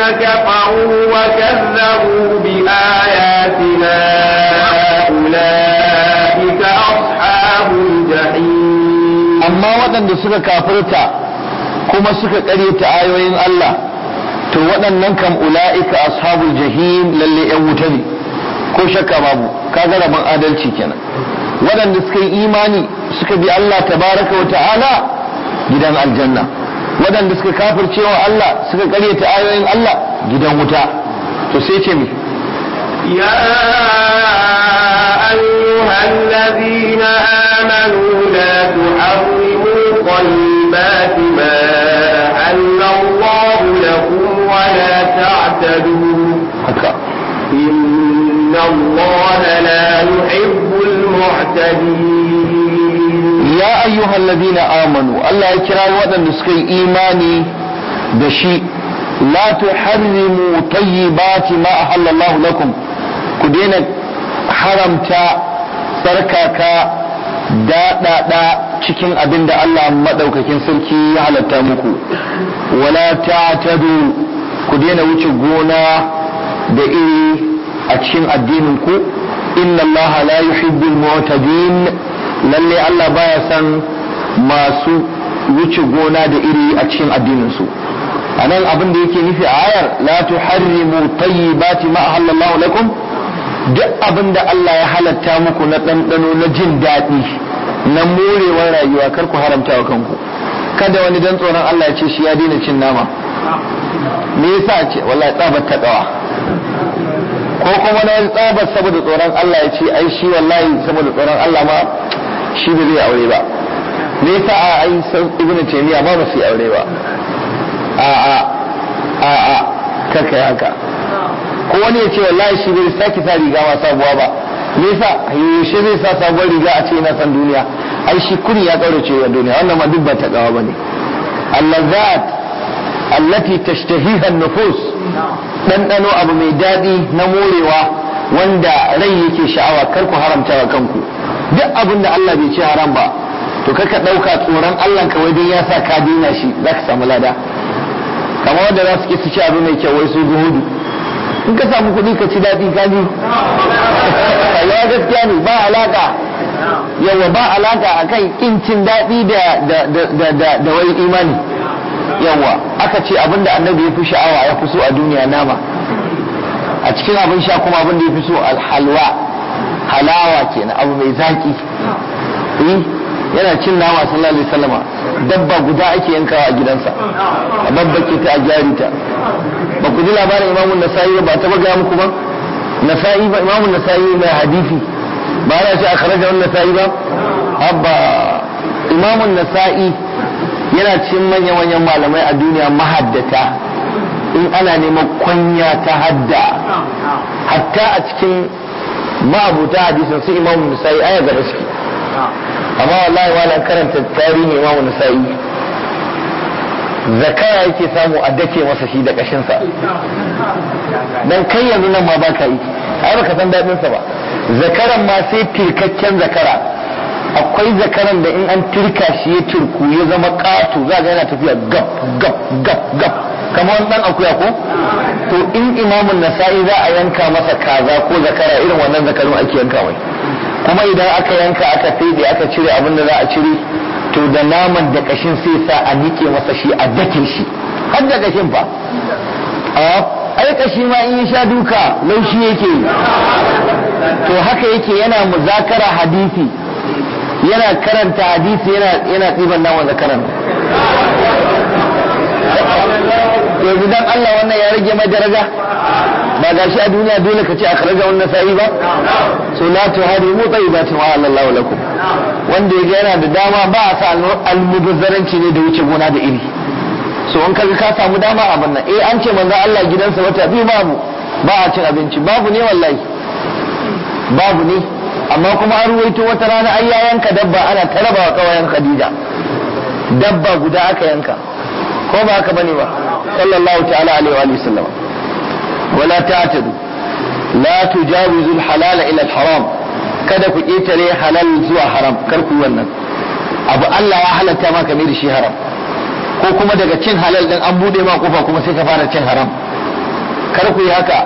كفروا وكذبوا بآياتنا أولئك أصحاب الجحيم amma waɗanda suka kafirta kuma suka ƙaryata ayoyin Allah to waɗannan kam ula'ika ashabul jahim lalle yan wuta ne ko shakka babu kaga rabon adalci kenan waɗanda suka yi imani suka bi Allah tabaraka wa ta'ala gidan aljanna waɗanda suka kafirce wa Allah suka ƙaryata ayoyin Allah gidan wuta to sai ce mi يا أيها الذين آمنوا لا تحرموا طيبات ما أحل الله لكم ولا تعتدوا haka إن الله لا يحب المعتدين ya ayyuhal ladina amanu Allah ya kira waɗanda suka yi imani da shi la tuharrimu tayyibati ma ahallallahu lakum ku daina haramta tsarkaka daɗaɗa cikin abin da Allah maɗaukakin sarki ya halatta muku wala ta'tadu ku daina wuce gona da iri a cikin addinin ku inna Allah la yuhibbul mu'tadin lalle Allah baya son masu wuce gona da iri a cikin addinin su anan abin da yake nufi a ayar la tuharrimu tayyibati ma ahallallahu lakum duk abin da Allah ya halatta muku na ɗanɗano na jin daɗi na morewar rayuwa kar ku haramta wa kanku kada wani dan tsoron Allah ya ce shi ya daina cin nama me yasa ce wallahi tsabar ta dawa ko kuma na wani tsabar saboda tsoron Allah ya ce ai shi wallahi saboda tsoron Allah ma shi ba zai aure ba me yasa a ai ibnu taymiya ma ba su yi aure ba a a a a karka haka ko wani ya ce wallahi shi bai sake sa riga ma sabuwa ba me yasa yaushe zai sa sabuwar riga a ce yana san duniya ai shi kuri ya kaurace wa duniya wannan ma duk ba ta gawa bane allazat allati tashtahiha an-nufus ɗanɗano abu mai daɗi na morewa wanda rai yake sha'awa kar ku haramta wa kanku duk abin da Allah bai ce haram ba to kaka ɗauka tsoron Allah kawai dan ya sa ka dina shi za ka samu lada kamar wanda za su ke su ci abu mai kyau wai su zuhudu in ka samu kuɗi ka ci daɗi ka ji ya gaskiya ne ba alaka yawa ba alaka akan kin cin daɗi da da da da da wai imani yawa aka ce abinda annabi ya fi sha'awa ya fi so a duniya nama a cikin abin sha kuma abin da ya fi so alhalwa halawa kenan abu mai zaki eh yana cin nama sallallahu alaihi wasallama dabba guda ake yankawa a gidansa a babbake ta a gyari ta ba ku ji labarin imamun nasa'i ba ta gaya muku ba nasa'i ba imamun nasa'i mai hadisi ba ana ce a kharaja wannan nasa'i ba abba imamun nasa'i yana cikin manya-manyan malamai a duniya mahaddata in ana neman kwanya ta hadda hatta a cikin ma'abuta hadisin su imamu nisa'i aya gaba suke amma wallahi wala karanta tarihin imamu nisa'i zakara yake samu a dake masa shi da kashinsa dan kai yanzu nan ma baka yi ai baka san daɗin sa ba zakaran ma sai tirkakken zakara akwai zakaran da in an tirka shi ya turku ya zama ƙato za ga yana tafiya gab gab gab gab kamar wani dan akuya ko to in imamun nasa'i za a yanka masa kaza ko zakara irin wannan zakarun ake yanka mai kuma idan aka yanka aka fede aka cire abin da za a cire to da naman da kashin sai sa a nike masa shi a dake shi har da kashin fa ai kashi ma in ya sha duka laushi yake to haka yake yana muzakara hadisi yana karanta hadisi yana yana tsiban naman zakaran yanzu dan Allah wannan ya rage mai daraja ba ga shi a duniya dole ka ce a kharaja wannan sa'i ba so la tuharimu tayyibatin wa Allah lakum wanda yaga yana da dama ba a sa almubazzaranci ne da wuce gona da iri so in kaga ka samu dama a bannan eh an ce manzo Allah gidansa wata biyu babu ba a cin abinci babu ne wallahi babu ne amma kuma an ruwaito wata rana ai ya yanka dabba ana taraba wa kawayen Khadija dabba guda aka yanka ko ba haka bane ba sallallahu ta'ala alaihi wa sallam wala ta'tadu la tujawizu al-halala ila al-haram kada ku ƙetare halal zuwa haram kar ku wannan abu Allah ya halatta maka mai da shi haram ko kuma daga cin halal din an bude ma kofa kuma sai ka fara cin haram kar ku yi haka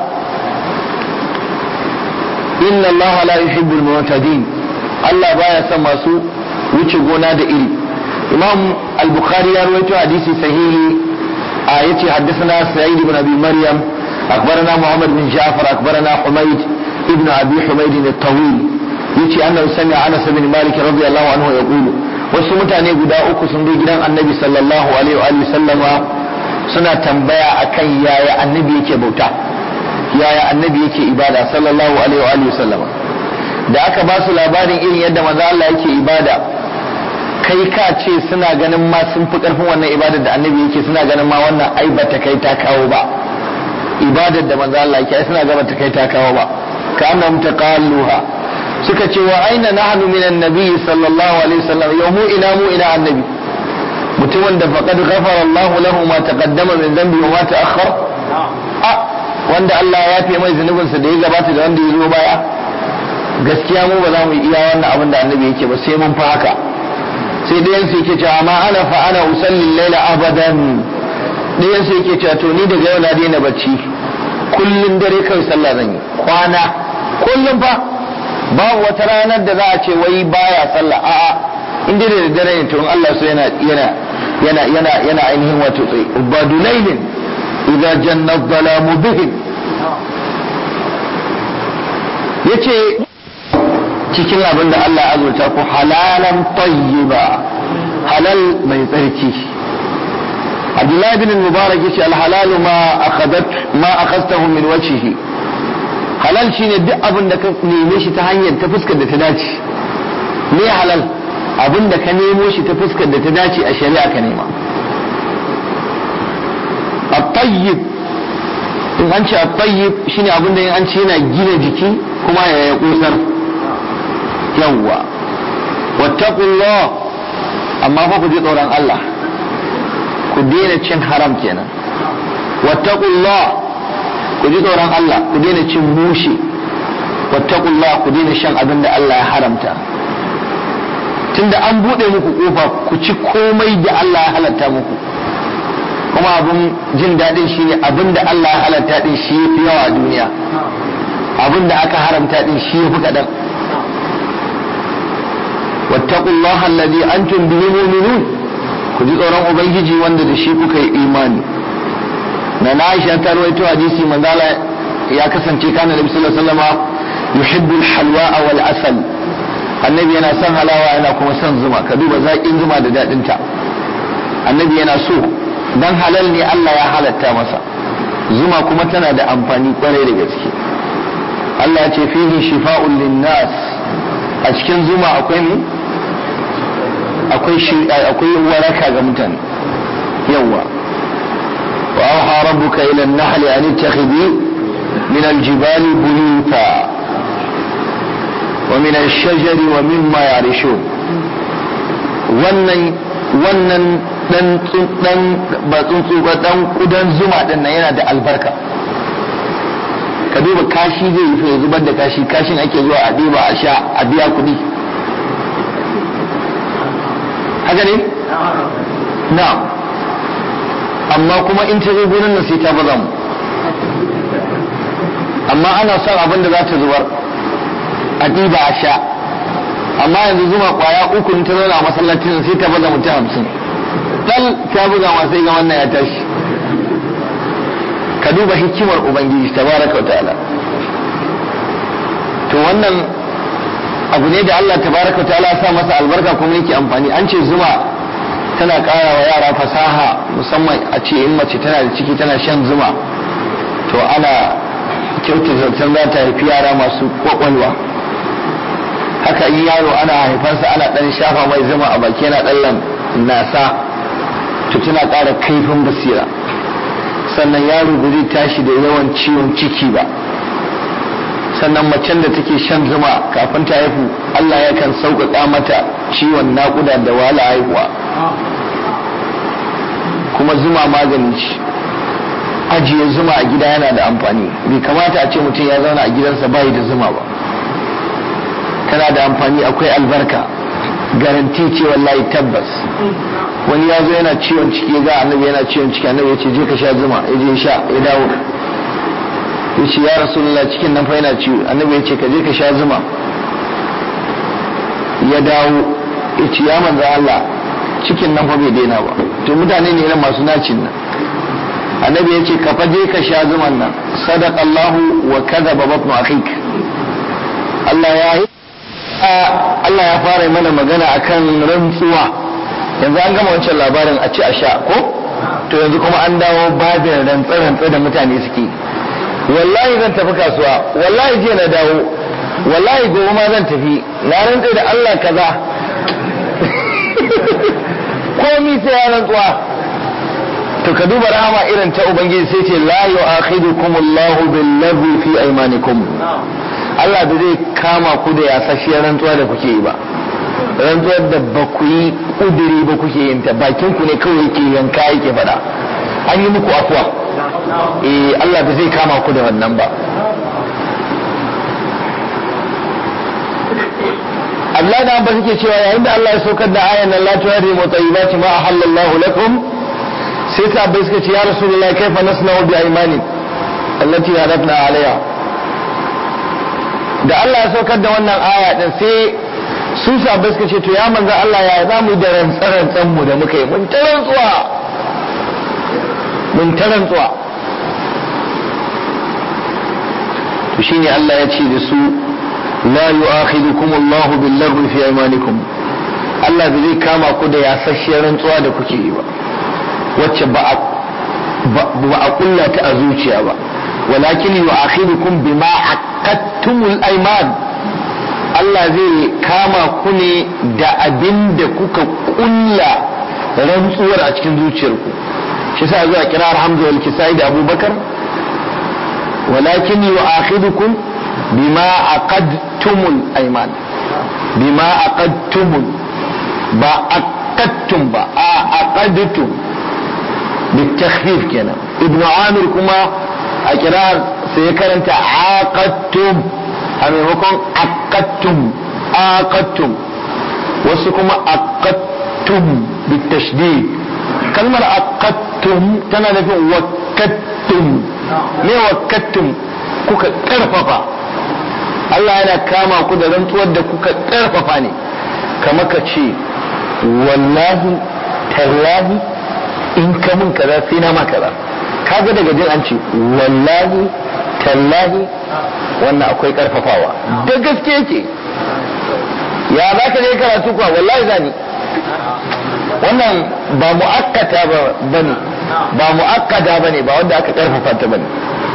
inna Allah la yuhibbul mu'tadin Allah baya son masu wuce gona da iri Imam Al-Bukhari ya rawaito hadisi sahihi a yace haddathana Sa'id ibn Abi Maryam أخبرنا محمد بن جعفر أخبرنا حميد ابن أبي حميد الطويل يتي أنه سمع أنس بن مالك رضي الله عنه يقول wasu mutane guda uku sun zo gidan annabi sallallahu alaihi wa sallama suna tambaya akan yaya annabi yake bauta yaya annabi yake ibada sallallahu alaihi wa sallama da aka ba su labarin irin yadda maza Allah yake ibada kai ka ce suna ganin ma sun fi karfin wannan ibadar da annabi yake suna ganin ma wannan ai bata kai ta kawo ba ibadar da manzo Allah yake suna gaba ta kai ta kawo ba ka annam taqalluha suka ce wa aina nahnu min annabi sallallahu alaihi wasallam yau mu ina mu ina annabi mutumin da faqad ghafara Allah lahu ma taqaddama min dhanbi wa ma ta'akhkhar a wanda Allah ya yafe mai zunubin sa da ya gabata da wanda ya zo baya gaskiya mu ba za mu iya wannan abin da annabi yake ba sai mun fa haka sai ɗayan su yake cewa ma ana fa ana usalli laila abadan ɗayan su yake cewa to ni daga yau na daina bacci kullum dare kai sallah zan yi kwana kullum fa babu wata ranar da za a ce wai baya sallah a'a in dai da dare ne to in Allah so yana yana yana yana yana ainihin wato tsaye ubadu laylin idza janna dhalamu bihim yace cikin abin da Allah ya azurta ku halalan tayyiba halal mai tsarki Abdullahi bin Mubarak yace al-halalu ma akhadat ma akhadtahu min wajhihi halal shine duk abin da ka neme shi ta hanyar ta fuskar da ta dace me halal abin da ka nemo shi ta fuskar da ta dace a shari'a ka nema at-tayyib in an ce at-tayyib shine abin da in an ce yana gina jiki kuma ya ya kusar yawwa wattaqullah amma fa ku ji tsoron Allah ku daina cin haram kenan wattaqullah ku ji tsoron Allah ku daina cin mushi wattaqullah ku daina shan abin da Allah ya haramta tunda an bude muku kofa ku ci komai da Allah ya halatta muku kuma abin jin daɗin shi ne abin da Allah ya halatta din shi ya fi yawa a duniya abin da aka haramta din shi ya fi kaɗan wattaqullaha alladhi antum bihi mu'minun ku ji tsoron ubangiji wanda da shi kuka yi imani na na aisha ta rawaito hadisi manzala ya kasance kana nabi sallallahu alaihi wasallam yuhibbu al-halwa wal asal annabi yana son halawa yana kuma son zuma ka duba zaƙin zuma da daɗin ta annabi yana so dan halal ne Allah ya halatta masa zuma kuma tana da amfani kwarai da gaske Allah ya ce fihi shifa'un linnas a cikin zuma akwai ne akwai akwai waraka ga mutane yawa wa auha rabbuka ila an-nahl an ittakhidhi min al-jibal buyuta wa min ash-shajari wa mimma yarishun wannan wannan dan dan ba tsuntsu ba dan kudan zuma din nan yana da albarka ka duba kashi zai yi ya zubar da kashi kashin ake zuwa a ɗiba a sha a biya kuɗi haka ne? na amma kuma in ta zo gurin nan sai ta baza mu amma ana son abin da za ta zubar a ɗiba a sha amma yanzu zuma kwaya uku in ta zauna a masallacin sai ta baza mutum hamsin dal ta buga ma sai ga wannan ya tashi ka duba hikimar ubangiji tabaraka wa ta'ala to wannan abu ne da Allah tabaraka wa ta'ala sa masa albarka kuma yake amfani an ce zuma tana ƙara wa yara fasaha musamman a ce in mace tana da ciki tana shan zuma to ana kyautar zaton za ta haifi yara masu kwakwalwa haka in yaro ana haifansa ana ɗan shafa mai zuma a baki yana ɗan nasa to tana ƙara kaifin basira sannan yaro ba zai tashi da yawan ciwon ciki ba sannan macen da take shan zuma kafin ta haihu Allah yakan sauƙaƙa mata ciwon naƙuda da wahala haihuwa kuma zuma magani ce ajiye zuma a gida yana da amfani bai kamata a ce mutum ya zauna a gidansa bayi da zuma ba tana da amfani akwai albarka garanti ce wallahi tabbas wani ya zo yana ciwon ciki ya ga annabi yana ciwon ciki annabi ya ce je ka sha zuma ya je sha ya dawo ya ce ya rasulullah cikin nan fa yana ciwo annabi ya ce ka je ka sha zuma ya dawo ya ce ya manzo Allah cikin nan fa bai daina ba to mutane ne irin masu nacin nan annabi ya ce ka fa je ka sha zuman nan sadaqallahu wa kadhaba batnu akhik Allah ya yi Allah ya fara mana magana akan rantsuwa yanzu an gama wancan labarin a ci a sha ko to yanzu kuma an dawo babin rantsa-rantsa da mutane suke wallahi zan tafi kasuwa wallahi jiya na dawo wallahi gobe ma zan tafi na rantsa da Allah kaza komi sai ya rantsuwa to ka duba rahama irin ta ubangiji sai ce la yu'akhidukum Allahu bil lagwi fi aymanikum Allah da zai kama ku da yasasshiyar rantsuwa da kuke yi ba rantsuwar da ba ku yi ƙudiri ba kuke yin ta bakin ku ne kawai yake yanka yake faɗa an yi muku afuwa eh Allah ba zai kama ku da wannan ba Allah da ba suke cewa yayin da Allah ya saukar da ayan nan la tuhrimu tayyibati ma ahallallahu lakum sai sahabbai suka ce ya rasulullahi kaifa nasna'u bi aymani allati hadatna alaiha da Allah ya saukar da wannan aya din sai su sahabbai suka ce to ya manzo Allah ya za mu da rantsarantsan mu da muka yi mun ta rantsuwa mun ta rantsuwa to shine Allah ya ce da su la yu'akhidukum Allahu bil lagwi fi aymanikum Allah bai zai kama ku da yasasshiyar rantsuwa da kuke yi ba wacce ba a ba a kulla ta a zuciya ba walakin yu'akhidukum bima aqadtumul ayman Allah zai kama ku ne da abin da kuka kulla rantsuwar a cikin zuciyarku shi sa zuwa kirar Hamza wal Kisai da Abubakar walakin yu'akhidukum bima aqadtumul ayman bima aqadtumul ba aqadtum ba a aqadtum بالتخفيف كنا ابن عامر كما أكرار سيكرنت عاقدتم هم يكون عقدتم عاقدتم وسكما عقدتم بالتشديد كلمة عقدتم تنا نفي وكدتم me wakattum kuka karfafa Allah yana kama ku da rantsuwar da kuka karfafa ne kama ka ce wallahi tallahi in ka mun kaza sai na ma kaza kaga daga jin an ce wallahi tallahi wannan akwai karfafawa da gaske yake ya za ka je karatu kuwa wallahi zani wannan ba mu'akkata ba bane ba mu'akkada bane ba wanda aka karfafa ta bane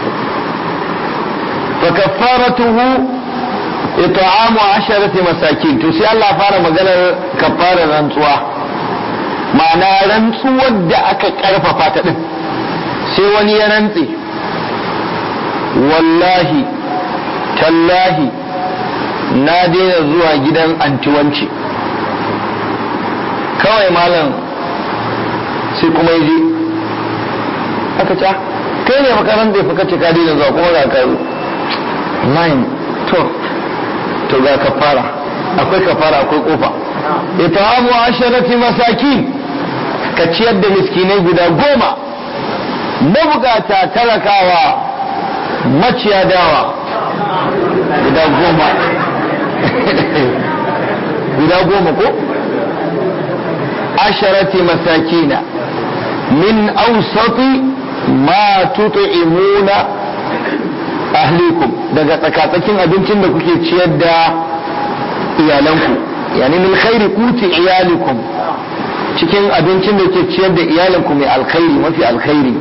fa kaffaratuhu it'amu asharati masakin to sai Allah fara maganar kaffarar rantsuwa ma'ana rantsuwar da aka karfafa ta din sai wani ya rantse wallahi tallahi na daina zuwa gidan antiwanci kawai malam sai kuma ya je aka ca kai ne makaranta ya fuka ce ka daina zuwa kuma ga ka nine to to ga kafara akwai kafara akwai kofa itamu asharati masakin ka ciyar da miskinai guda goma mabukata talakawa maciya dawa guda goma guda goma ko asharati masakina min ausati ma tut'imuna ahlikum daga tsakatsakin abincin da kuke ciyar da iyalanku yani min khairi kuti iyalikum cikin abincin da ke ciyar da iyalanku mai alkhairi mafi alkhairi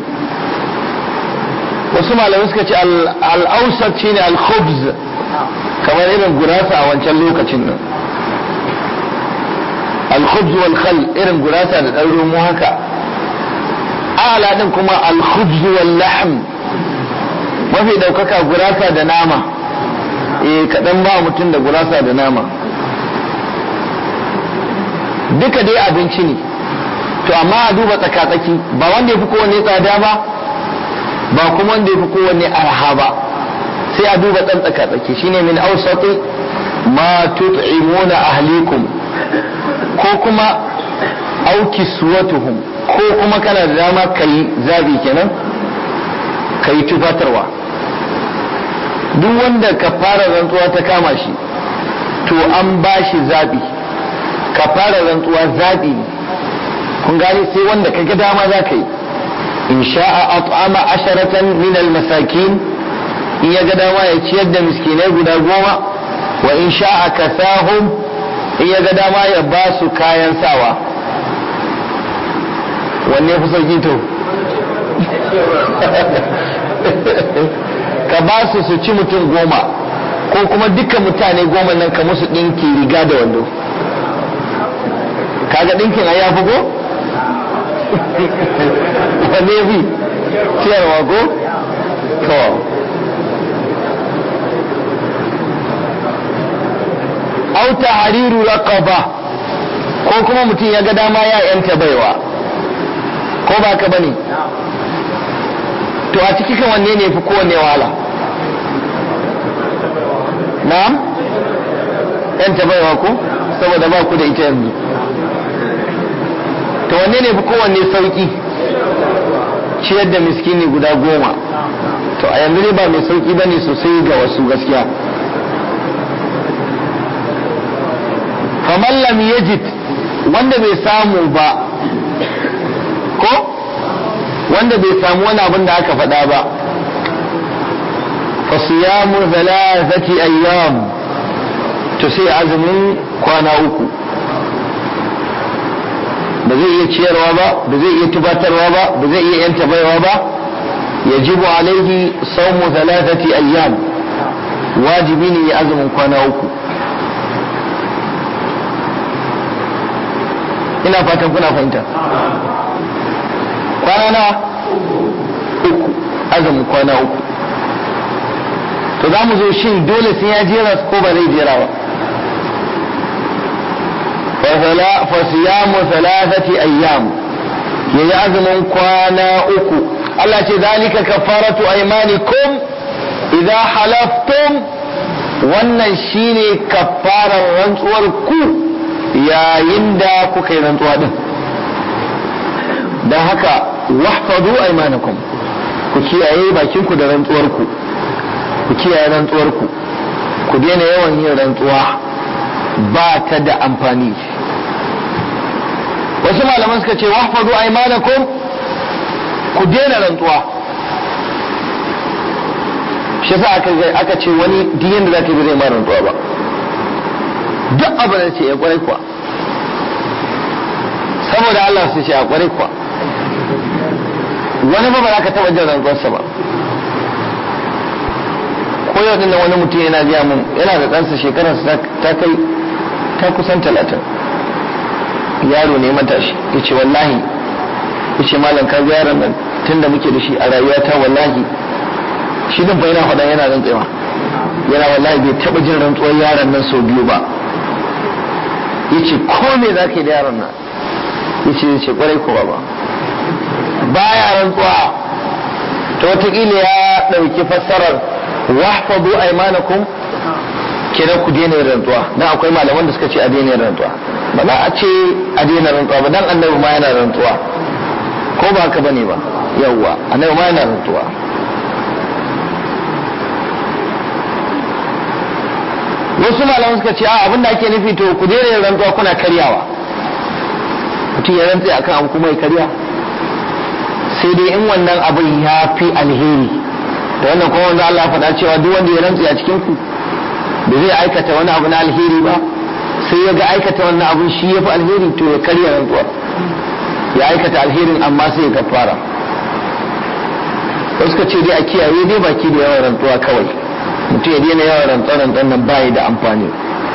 wasu malamai suka ce al'ausat shine al-khubz kamar irin gurasa a wancan lokacin nan al-khubz wal khal irin gurasa da ɗan romo haka ala din kuma al-khubz wal lahm mafi ɗaukaka gurasa da nama eh kaɗan ba mutum da gurasa da nama duka dai abinci ne to amma a duba tsaka-tsaki ba wanda ya fi kowanne tsada ba ba kuma wanda ya fi kowanne arha ba sai a duba ɗan tsaka-tsaki shine min ausati ma tut'imuna ahlikum ko kuma auki suwatuhum ko kuma kana da dama kai zabi kenan kai tufatarwa duk wanda kafara rantsuwa ta kama shi to an ba shi zaɓi kafara rantsuwa zaɓi ne kun gane sai wanda ka ga dama za ka yi in sha'a at'ama asharatan min al-masakin in ya ga dama ya ciyar da miskinai guda goma wa in sha'a kasahum in ya ga dama ya ba su kayan sawa wanne fi sauki to ka ba su su ci mutum goma ko kuma dukkan mutane goma nan ka musu ɗinki riga da wando kaga ɗinkin a yafi ko? wanne fi ciyarwa ko? to auta hariru raqaba ko kuma mutum ya ga dama ya yanta baiwa ko ba ka bane to a ciki kan wanne ne fi kowanne wahala na'am yanta baiwa ko saboda ba ku da ita yanzu to wanne ne fi kowanne sauki ciyar da miskini guda goma to a yanzu ne ba mai sauki bane sosai ga wasu gaskiya faman lam yajid wanda bai samu ba ko wanda bai samu wani abin da aka faɗa ba fa siyamu thalathati ayyam to sai azumin kwana uku ba zai iya ciyarwa ba ba zai iya tubatarwa ba ba zai iya yanta baiwa ba yajibu alaihi sawmu thalathati ayyam wajibi ne ya azumin kwana uku ina fatan kuna fahimta kwana na uku azumin kwana uku to za mu zo shin dole sai ya jera ko ba zai jera ba fasiyamu thalathati ayyam ya yi azumin kwana uku Allah ce zalika kafaratu aymanikum idza halaftum wannan shine kafarar rantsuwar ku yayin da kuka yi rantsuwa din don haka wahfadu aymanakum ku kiyaye bakinku da rantsuwarku ku kiyaye rantsuwarku ku daina yawan yin rantsuwa ba ta da amfani wasu malaman suka ce wahfadu aymanakum ku daina rantsuwa shi sa aka ce wani diyan da za ta yi zai ma rantsuwa ba duk abin da ce ya kwarai kuwa saboda Allah su ce a kwarai kuwa wani ba ba za ka taɓa jin rantsuwarsa ba ko yau din wani mutum yana biya mun yana da ɗansa shekararsa ta kai ta kusan talatin yaro ne matashi ya ce wallahi ya ce malam ka ga yaron nan tun da muke da shi a rayuwata wallahi shi din fa yana faɗa yana rantsewa yana wallahi bai taɓa jin rantsuwar yaron nan sau biyu ba ya ce ko me za ka yi da yaron nan ya ce ya ce kwarai ko ba baya rantsuwa ta watakila ya ɗauki fassarar wahfadu aymanakum kenan ku daina yin rantsuwa dan akwai malaman da suka ce a daina yin rantsuwa ba za a ce a daina rantsuwa ba dan annabi ma yana rantsuwa ko ba haka bane ba yawwa annabi ma yana rantsuwa wasu malaman suka ce a abin da ake nufi to ku daina yin rantsuwa kuna karyawa mutum ya rantse akan abu kuma ya karya sai dai in wannan abin ya fi alheri da wannan kuma wanda Allah faɗa cewa duk wanda ya rantse a cikin ku da zai aikata wani abu na alheri ba sai ya ga aikata wannan abun shi ya fi alheri to ya karya rantsuwa ya aikata alherin amma sai ya kafara wasu ka ce dai a kiyaye dai baki da yawan rantsuwa kawai mutum ya daina yawan rantsuwa rantsuwan nan bayi da amfani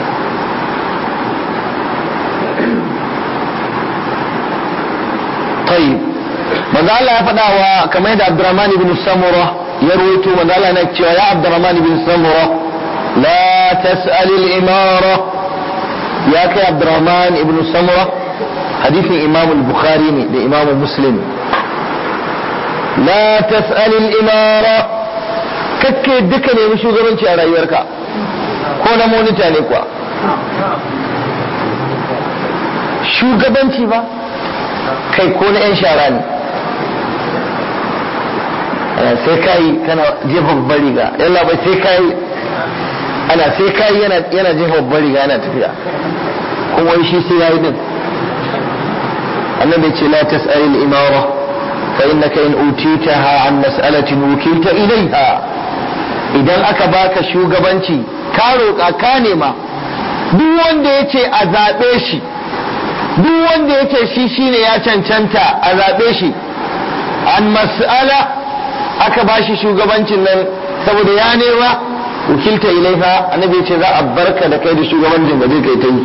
طيب manzo Allah ya faɗa wa kamar da Abdurrahman ibn Samura ya rawaito manzo Allah yana cewa ya Abdurrahman ibn Samura la tas'al al-imara ya kai Abdurrahman ibn Samura hadisin Imam al-Bukhari ne da Imam Muslim la tas'al al-imara kakke duka nemi shugabanci a rayuwarka ko na monita ne kuwa shugabanci ba kai ko na 'yan shara ne ana sai kai kana jefa babbar riga yalla bai sai kai ana sai kai yana yana jefa babbar riga yana tafiya kuma wai shi sai yayi din annabi ce la tas'al al-imara fa innaka in utitaha an mas'alatin wukilta ilayha idan aka baka shugabanci ka roƙa ka nema duk wanda yace a zabe shi duk wanda yace shi shine ya cancanta a zabe shi an mas'ala aka bashi shugabancin nan saboda ya nema wukilta ilaiha annabi ce za a barka da kai da shugabancin da zai kai ta yi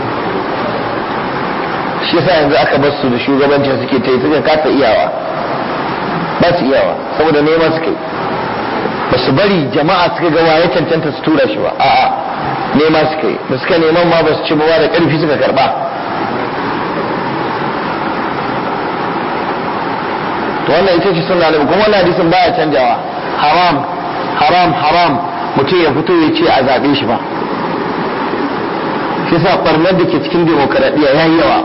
shi yasa yanzu aka bar su da shugabancin suke ta yi suka kasa iyawa ba su iyawa saboda nema suka yi ba su bari jama'a suka ga waye cancanta su tura shi ba a'a nema suka yi da suka neman ma ba su ci ba da karfi suka karba to wannan ita ce sunna nabi kuma wannan hadisin baya canjawa haram haram haram mutum ya fito ya ce a zaɓe shi ba shi sa ɓarnar da ke cikin demokaradiyya ya yi yawa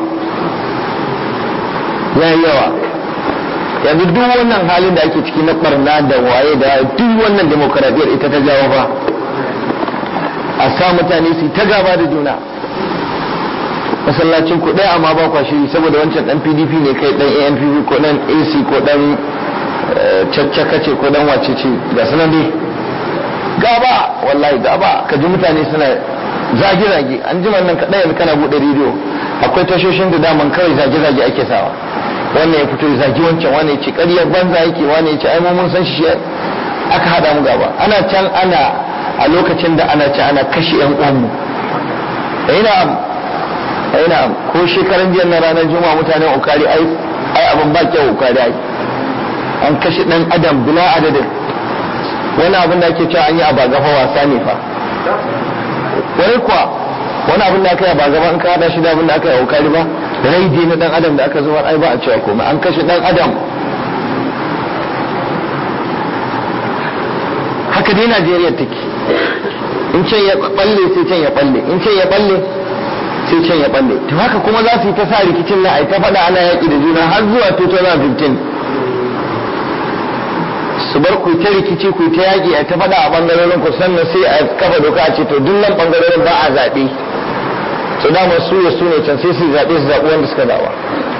ya yi yawa yanzu duk wannan halin da ake ciki na ɓarna da waye da duk wannan demokaradiyyar ita ta jawo ba a sa mutane su ta gaba da juna masallacin ku ɗaya amma ba kwa shiri saboda wancan ɗan pdp ne kai ɗan anpp ko ɗan ac ko ɗan caccaka ce ko ɗan wace ce ga sunan dai gaba wallahi gaba ka ji mutane suna zage-zage an ji nan kaɗai yanzu kana buɗe rediyo akwai tashoshin da daman kawai zage-zage ake sawa wannan ya fito ya zagi wancan wani ya ce ƙaryar banza yake wani ya ce ai mun san shi aka haɗa mu gaba ana can ana a lokacin da ana ci ana kashe yan uwanmu ina ina ko shekaran jiya na ranar juma'a mutanen ukari ai ai abin ba kyau ukari ai an kashe dan adam bila adadin wani abin da ake cewa an yi a bagafa wasa ne fa wani kuwa wani abin da aka yi a bagaba in ka hada shi da abin da aka yi a ukari ba rai dai na dan adam da aka zuwa ai ba a cewa komai an kashe dan adam haka dai Najeriya take in can ya balle sai can ya balle in can ya balle sai can ya balle to haka kuma za su yi ta sa rikicin na ai ta faɗa ana yaƙi da juna har zuwa 2015 su bar ku ta rikici ku ta yaƙi a ta faɗa a ɓangarorin ku sannan sai a kafa doka a ce to duk nan ɓangarorin ba a zaɓe su dama su ya su ne can sai su zaɓe su zaɓi wanda suka zaɓa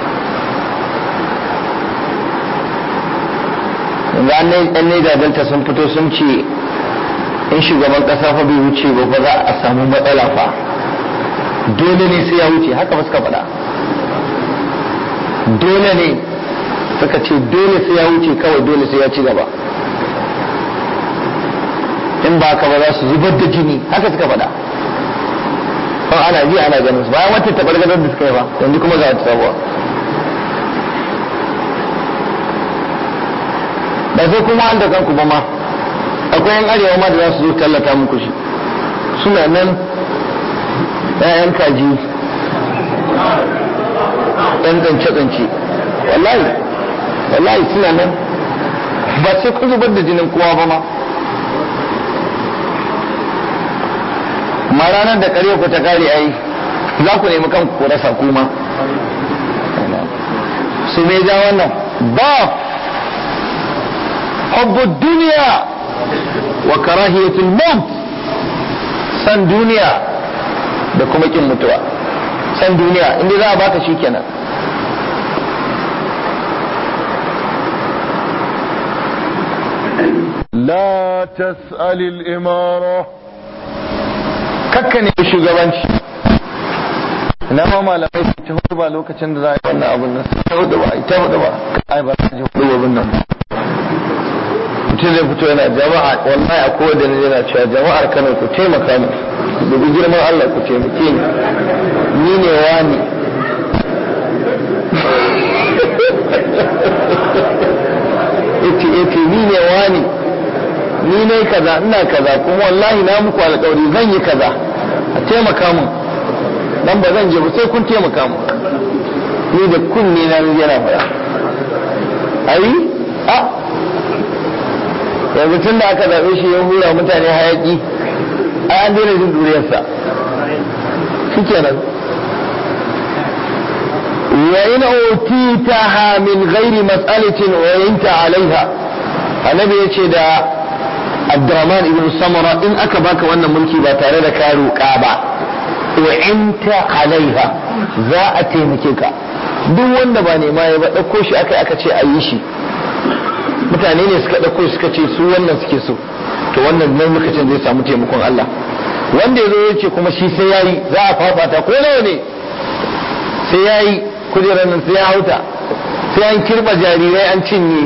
yanzu an ne delta sun fito sun ce in shugaban ƙasa fa bai wuce ba ba za a samu matsala fa dole ne sai ya wuce haka ba suka faɗa dole ne suka ce dole sai ya wuce kawai dole sai ya ci gaba in ba ka ba za su zubar da jini haka suka faɗa kan ana ji ana ganin su bayan wata tabargazar da suka yi ba yanzu kuma za ta sabuwa ba sai kuma an da kanku ba ma akwai yan arewa ma da za su zo tallata muku shi suna nan ‘ya'yan kaji ɗan tsance-tsance wallahi wallahi suna nan ba sai kun zubar da jinin kowa ba ma ma ranar da kare ku ta kare ai za ku nemi kanku ku rasa kuma su me ja wannan ba hubbu duniya wa karahiyatul maut san duniya da kuma kin mutuwa san duniya inda za a baka shi kenan لا تسأل الإمارة kakka ne shugabanci na ma malamai su ta hudu ba lokacin da za a yi wannan abun nan ta hudu ba ta hudu ba ai ba ta ji hudu abun nan mutum zai fito yana jama'a wallahi a kowa ne yana cewa jama'ar Kano ku taimaka ni ku dubi girman Allah ku taimake ni ni ne wani yace yace ni ne wani ni ne kaza ina kaza kuma wallahi na muku alƙawari zan yi kaza a taimaka mun dan ba zan je ba sai kun taimaka mun ni da kunne na yana faɗa ai a yanzu tun da aka zaɓe shi ya hura mutane hayaki ai an daina jin duriyarsa shikenan wa in utitaha min ghairi mas'alatin wa yanta alaiha annabi ya ce da abdurrahman ibn samara in aka baka wannan mulki ba tare da ka roƙa ba wa'inta alaiha za a taimake ka duk wanda ba nema ya ba ɗauko shi aka aka ce a yi shi mutane ne suka ɗauko suka ce su wannan suke so to wannan nan lokacin zai samu taimakon Allah wanda ya zo ya ce kuma shi sai ya yi za a fafata ko nawa ne sai ya yi kujerar nan sai ya hauta sai an kirba jarirai an cinye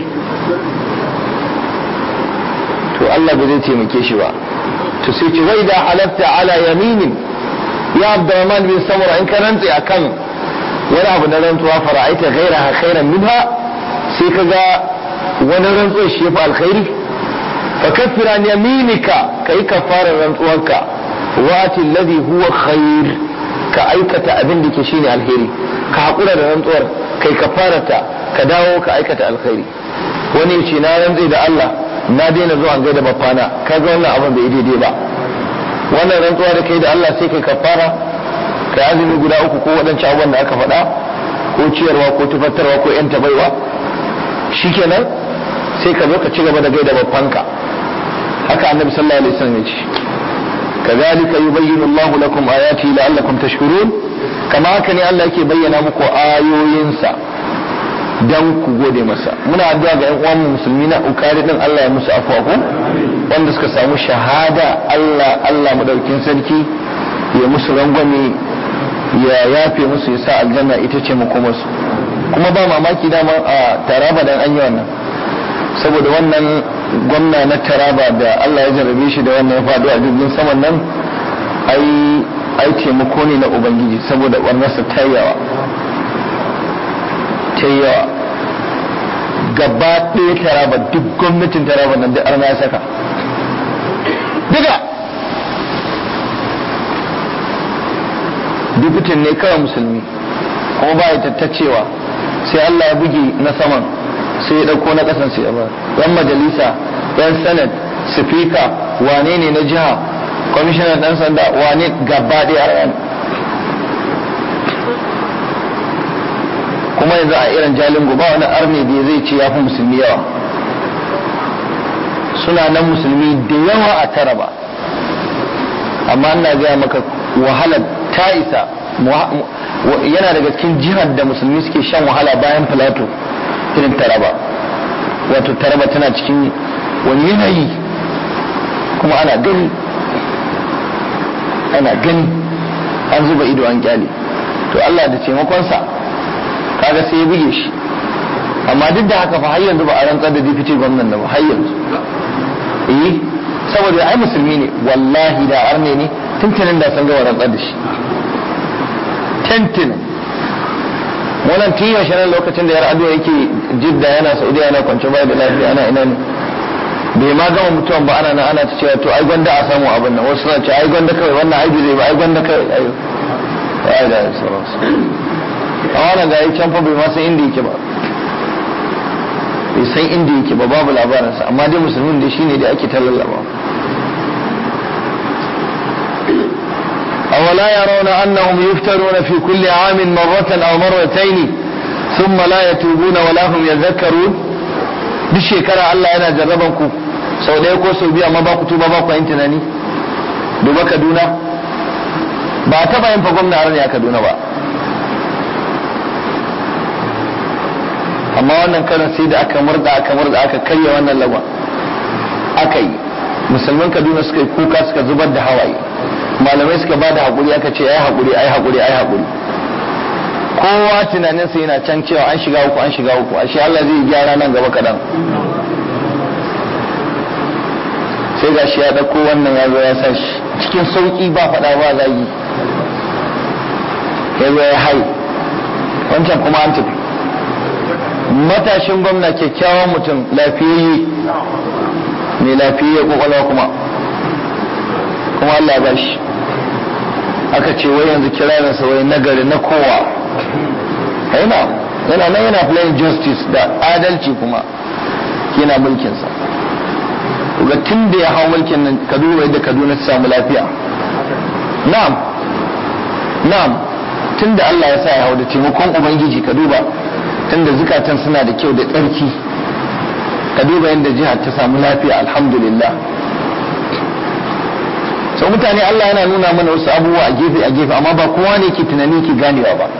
to Allah ba zai taimake shi ba to sai ce wai da halatta ala yaminin ya Abdurrahman bin Samura in ka rantse akan wani abu na rantsuwa fara'aita ghairaha khairan minha sai ka ga wani rantsuwa shi yafi alkhairi fa kaffira an yaminika kai kafarar rantsuwanka wati alladhi huwa khair ka aikata abin da ke shine alheri ka hakura da rantsuwar kai kafarata ka dawo ka aikata alkhairi wani ya ce na rantse da Allah na daina zuwa gaida babbana kaga wannan abin bai daidai ba wannan rantsuwa da kai da Allah sai kai kafara kai azumi guda uku ko waɗancan abubuwan da aka faɗa ko ciyarwa ko tufattarwa ko yan tabaiwa shikenan sai ka zo ka ci gaba da gaida babbanka haka annabi sallallahu alaihi wasallam ya ce كذلك يبين الله لكم آياته لعلكم تشكرون كما haka ne Allah yake bayyana muku ayoyinsa dan ku gode masa muna addu'a ga 'yan uwan musulmi na ukari din Allah ya musu afwa ko wanda suka samu shahada Allah Allah madaukin sarki ya musu rangwame ya yafe musu ya sa aljanna ita ce makomarsu kuma ba mamaki dama a taraba dan an yi wannan saboda wannan gwamna na taraba da Allah ya jarrabe shi da wannan ya faɗo a jirgin saman nan ai ai taimako ne na ubangiji saboda barnarsa ta yawa ta yawa gaba ɗaya taraba duk gwamnatin taraba nan duk arna ya saka duka dubutin ne kawai musulmi kuma ba ya tattacewa sai Allah ya buge na saman sai ya ɗauko na ƙasan sai ya ba yan majalisa yan senate speaker wane ne na jiha kwamishinan ɗan sanda wane gaba ɗaya arna kuma yanzu a irin jalingo ba wani arne da zai ce ya fi musulmi yawa suna nan musulmi da yawa a tara ba amma ina gaya maka wahalar ta isa yana daga cikin jihar da musulmi suke shan wahala bayan filato irin taraba wato taraba tana cikin wani yanayi kuma ana gani ana gani an zuba ido an kyale to Allah da taimakonsa kaga sai ya buge shi amma duk da haka fa har yanzu ba a rantsar da deputy gwamnan da ba har yanzu eh saboda ai musulmi ne wallahi da arne ne tuntunin da san gaba rantsar da shi tuntunin wannan tun yaushe nan lokacin da yar ado yake jidda yana saudiya yana kwance bai da lafiya ana ina ne bai ma gama mutuwan ba ana nan ana ta cewa to ai gwanda a samu abin nan wasu suna ce ai gwanda kawai wannan ai zai ba ai gwanda kawai ai ai da sauransu a wannan ga can fa bai ma san inda yake ba bai san inda yake ba babu labarinsa amma dai musulmin dai shine da ake tallallaba أولا يرون أنهم يفترون في كل عام مرة أو مرتين ثم لا يتوبون ولا هم يذكرون duk shekara Allah yana jarraban ku sau ɗaya ko sau biyu amma ba ku tuba ba ku yin tunani duba Kaduna ba a taɓa yin fa gwamna har ne a Kaduna ba amma wannan karin sai da aka murda aka murda aka karya wannan lagwa aka yi musulman kaduna suka yi kuka suka zubar da hawaye malamai suka ba da haƙuri aka ce ai haƙuri ai haƙuri ai haƙuri kowa tunaninsa yana can cewa an shiga uku an shiga uku ashe Allah zai gyara nan gaba kaɗan sai ga shi ya ɗauko wannan ya zo ya sa shi cikin sauƙi ba faɗa ba zagi ya zo ya hai wancan kuma an tafi matashin gwamna kyakkyawan mutum lafiyayye mai lafiyayye kwakwalwa kuma kuma Allah ba shi aka ce wai yanzu kirarinsa wai nagari na kowa yana yana nan yana playing justice da adalci kuma yana mulkinsa ga tun da ya hau mulkin nan kaduna yadda kaduna ta samu lafiya na'am na'am tun da Allah ya sa ya hau da taimakon ubangiji ka duba tunda zukatan suna da kyau da tsarki ka duba yadda jihar ta samu lafiya alhamdulillah sau mutane Allah yana nuna mana wasu abubuwa a gefe a gefe amma ba kowa ne ke tunani ke ganewa ba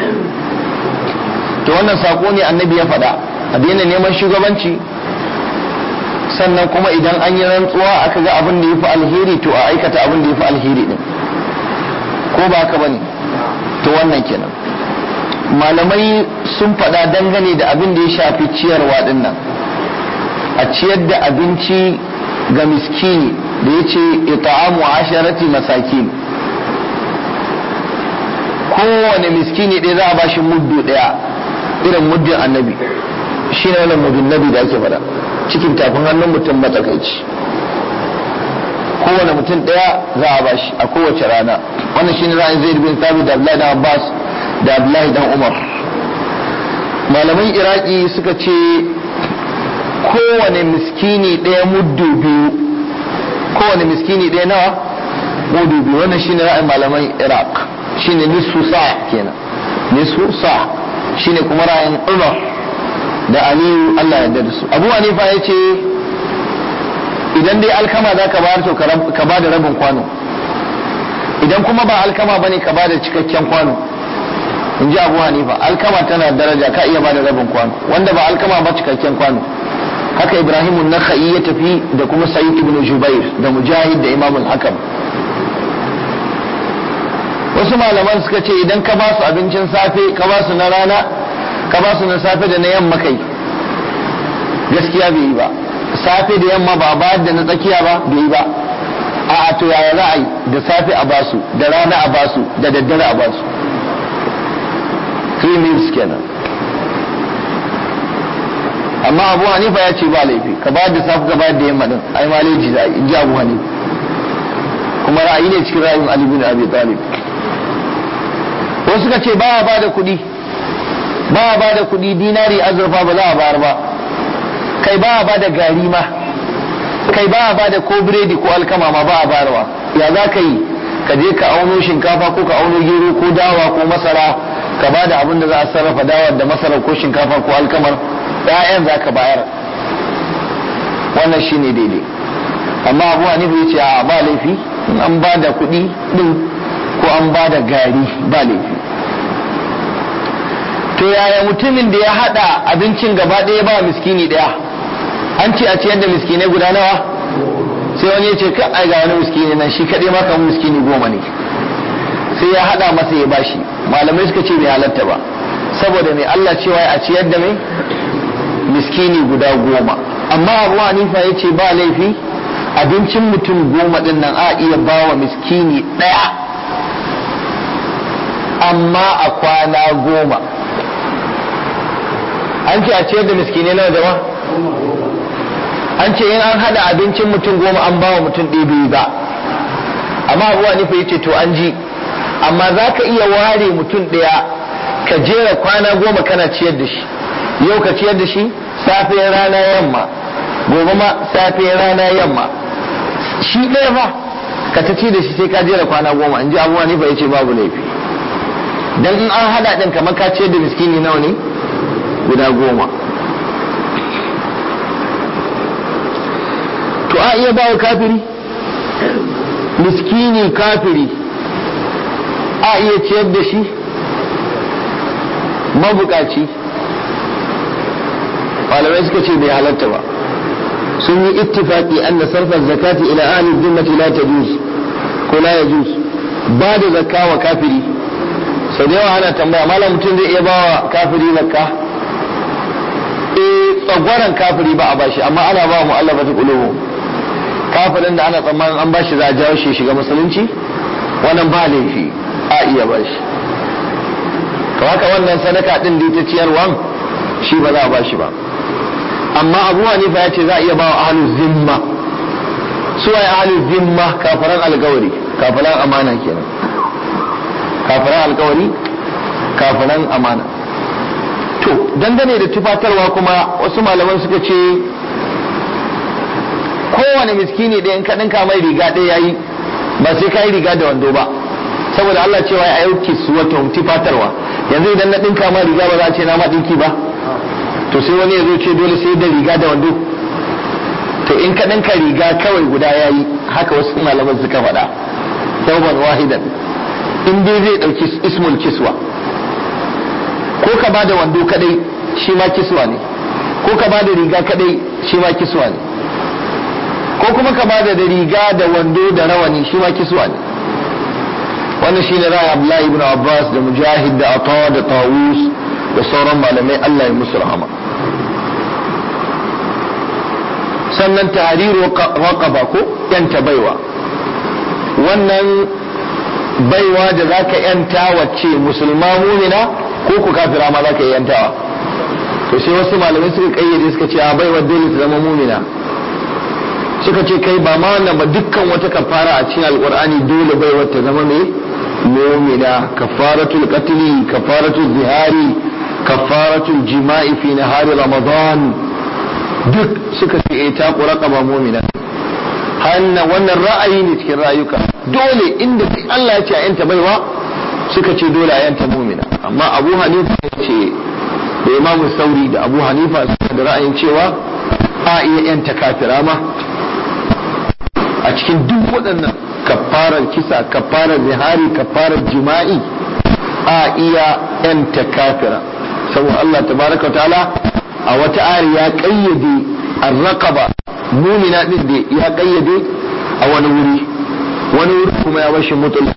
to wannan sako ne annabi ya faɗa a daina neman shugabanci sannan kuma idan an yi rantsuwa aka ga abin da ya fi alheri to a aikata abin da ya fi alheri din ko ba haka bane to wannan kenan malamai sun faɗa dangane da abin da ya shafi ciyarwa din nan a ciyar da abinci ga miskini da ya ce ita'amu asharati masakin kowane miskini ɗaya za a bashi muddu ɗaya irin muddin annabi shi ne wannan muddin nabi da ake faɗa cikin tafin hannun mutum matsakaici kowane mutum ɗaya za a bashi a kowace rana wannan shi ne ra'ayin zaid bin thabit da abdullahi dan abbas da abdullahi dan umar malaman iraki suka ce kowane miskini ɗaya muddu biyu kowane miskini ɗaya nawa muddu biyu wannan shine ra'ayin malaman iraq shine nisfu sa kenan nisfu sa shine kuma ra'ayin umar da aliyu allah ya da su abu hanifa ya ce idan dai alkama za ka bayar to ka ba da rabin kwano idan kuma ba alkama ba ne ka ba da cikakken kwano in ji abu hanifa alkama tana daraja ka iya ba da rabin kwano wanda ba alkama ba cikakken kwano haka ibrahimu nakha'i ya tafi da kuma sa'id ibn jubair da mujahid da imamul hakam wasu malaman suka ce idan ka ba su abincin safe ka ba su na rana ka ba su na safe da na yamma kai gaskiya bai yi ba safe da yamma ba ba da na tsakiya ba bai yi ba a to yaya ra'ayi da safe a basu da rana a basu da daddare a basu three meals kenan amma abu hanifa ya ce ba laifi ka ba da safe ka ba da yamma din ai maleji za a yi ji abu hanifa kuma ra'ayi ne cikin ra'ayin ali bin abi talib wasu suka ce ba a ba da kuɗi ba a ba da kuɗi dinari azurfa ba za a bayar ba kai ba a ba da gari ma kai ba a ba da ko biredi ko alkama ma ba a bayarwa ya za ka yi ka je ka auno shinkafa ko ka auno gero ko dawa ko masara ka ba da abin da za a sarrafa dawa da masara ko shinkafa ko alkamar ‘ya'yan za ka bayar wannan shi ne daidai amma abu hanifa ya ce a ba laifi in an ba da kuɗi ɗin ko an ba da gari ba laifi to yaya mutumin da ya haɗa abincin gaba ɗaya ba miskini ɗaya an ce a ciyar da miskinai guda nawa sai wani ya ce ka ai ga wani miskini nan shi kaɗai ma kamar miskini goma ne sai ya haɗa masa ya bashi malamai suka ce bai halatta ba saboda mai Allah cewa a ciyar da mai miskini guda goma amma abu hanifa ya ce ba laifi abincin mutum goma din nan a iya ba wa miskini ɗaya amma a kwana goma an ce a ciyar da miskinai nawa jama an ce in an hada abincin mutum goma an ba wa mutum ɗaya biyu ba amma abu hanifa ya ce to an ji amma za ka iya ware mutum ɗaya ka jera kwana goma kana ciyar da shi yau ka ciyar da shi safe rana yamma gobe ma safe rana yamma shi ɗaya fa ka ta ci da shi sai ka jera kwana goma in ji abuwa ne fa yace babu laifi dan in an hada din kamar ka ciyar da miskini nawa ne guda goma to a iya bawa kafiri miskini kafiri a iya ciyar da shi mabukaci malamai suka ce bai halatta ba sun yi ittifaki anna sarfa zakati ila ahli dhimmati la tajuz ko la yajuz ba da zakka wa kafiri sau da yawa ana tambaya malam mutum zai iya bawa kafiri zakka eh tsagwaran kafiri ba a bashi amma ana ba mu Allah bata kulubu kafirin da ana tsammanin an bashi za a jawo shi shiga musulunci wannan ba laifi a iya bashi to haka wannan sadaka din da ta ciyarwan shi ba za a bashi ba amma abu hanifa ya ce za a iya bawa ahlul zimma su waye ahlul zimma kafiran alkawari kafiran amana kenan kafiran alkawari kafiran amana to dangane da tufatarwa kuma wasu malaman suka ce kowane miskini ɗaya in ka ɗinka mai riga ɗaya yayi ba sai ka yi riga da wando ba saboda Allah cewa ya yauki su wata tufatarwa yanzu idan na ɗinka ma riga ba za a ce na ma ɗinki ba to to sai wani ya zo ce dole sai da riga da wando to in ka ɗinka riga kawai guda ya yi haka wasu malaman suka faɗa sauban wahidan in dai zai ɗauki ismul kiswa ko ka ba da wando kadai shi ma kiswa ne ko ka ba da riga kadai shi ma kiswa ne ko kuma ka ba da riga da wando da rawani shi ma kiswa ne wannan shi ne ra'ayi Abdullahi ibn Abbas da Mujahid da Ata da Tawus da sauran malamai Allah ya musu rahama sannan tahriru raqaba ko yanta baiwa wannan baiwa da zaka yanta wacce musulma mumina ko ku kafira ma zaka yantawa to sai wasu malamai suka kayyade suka ce a baiwa dole ta zama mumina suka ce kai ba ma wannan ba dukkan wata kafara a cikin alqur'ani dole baiwa ta zama mai mumina kafaratul qatli kafaratul zihari kafaratul jima'i fi nahari ramadan duk suka ce eh ta raqaba mu'mina hanna wannan ra'ayi ne cikin rayuka dole inda Allah ya ce a yanta baiwa suka ce dole a yanta mu'mina amma Abu Hanifa ya ce da Imam Sauri da Abu Hanifa suka da ra'ayin cewa a iya yanta kafira ma a cikin duk waɗannan kafarar kisa kafarar zihari kafarar jima'i a iya yanta kafira saboda Allah tabaraka ta'ala a wata ayar ya kayyade arraqaba mumina din da ya kayyade a wani wuri wani wuri kuma ya bashi mutul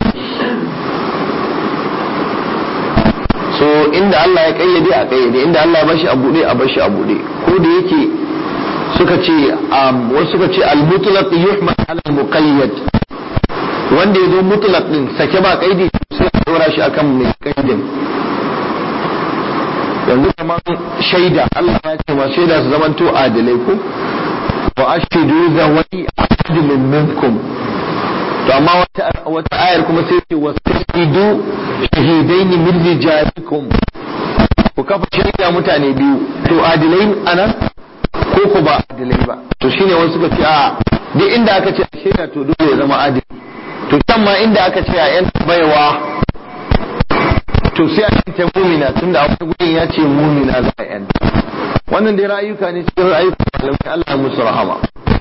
so inda Allah ya kayyade a kayyade inda Allah ya bashi a bude a bashi a bude ko da yake suka ce wasu suka ce al-mutlaq yuhmal ala al-muqayyad wanda yazo mutlaq din sake ba kaidi sai a dora shi akan mai kaidin yanzu kamar shaida Allah ya ce ma shaida su zamanto adilai ko wa ashhidu zawai adlin minkum to amma wata wata ayar kuma sai ce washidu shahidaini min rijalikum ku kafa shaida mutane biyu to adilai anan ko ku ba adilai ba to shine wasu suka ce a duk inda aka ce shaida to dole ya zama adili to can ma inda aka ce a yan baiwa to sai a yanta mumina tunda a wani gurin ya ce mumina za a yanta wannan dai ra'ayuka ne cikin ra'ayuka malamai Allah musu rahama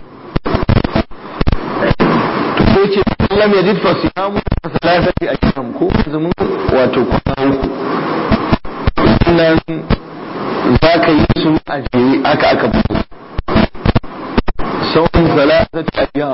to sai ce lam yajid fa siyamu salasati ayyam ko azumin wato kwana uku nan za ka yi su a jere aka aka fito sauran salasati ayyam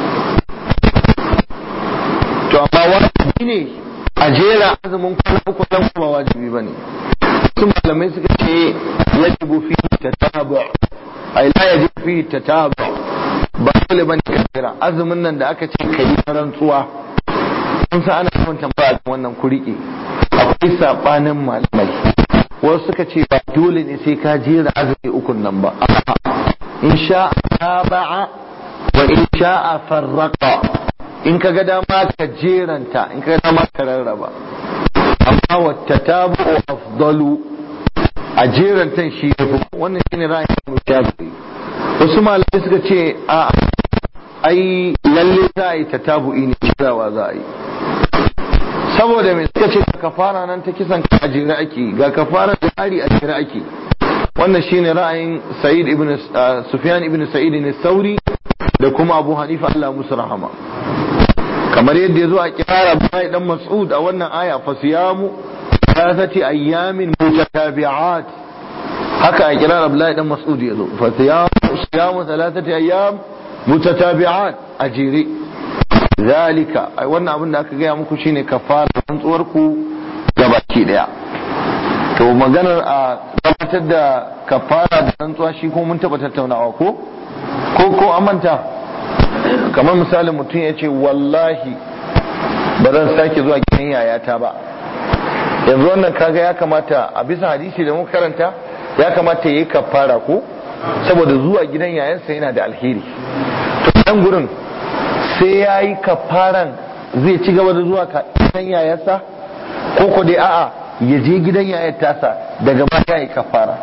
to amma wajibi ne a jera azumin kwana uku nan kuma wajibi bane su malamai suka ce yajibu fi tatabu ai la yajibu fi tatabu ba dole bane ka jira azumin nan da aka ce kai rantsuwa kun san ana yawan tambaya kan wannan kurike akwai sabanin malamai wasu suka ce ba dole ne sai ka jera azumi ukun nan ba in sha taba'a wa in sha'a farraqa in ka ga dama ka jeranta in ka ga dama ka rarraba amma wata tabu afdalu a jerantan shi ya fi wannan shi ne ra'ayin mu shafi wasu malamai suka ce a ai lalle za a yi ta tabu'i ne kirawa za a yi saboda mai suka ce ga kafara nan ta kisan ka a jere ake ga kafara da hari a jere ake wannan shine ra'ayin sa'id ibn sufyan ibn sa'id ne sauri da kuma abu hanifa Allah musu rahama kamar yadda ya zo a kirara Abdullahi dan Mas'ud a wannan aya fa siyamu thalathati ayyamin mutatabi'at haka a kirara Abdullahi dan Mas'ud ya zo fa siyamu siyamu thalathati ayyam mutatabi'at a jere zalika ai wannan abin da aka gaya muku shine kafara rantsuwar ku gabaki daya to maganar a gabatar da kafara da rantsuwa shi ko mun taba tattaunawa ko ko ko amanta kamar misalin mutum ya ce wallahi ba zan sake zuwa gidan yayata ba yanzu wannan kaga ya kamata a bisa hadisi da muka karanta ya kamata ya yi kafara ko saboda zuwa gidan yayansa yana da alheri to nan gurin sai ya yi kafaran zai ci gaba da zuwa gidan yayansa ko ko dai a'a ya je gidan yayar tasa daga ma ya yi kafara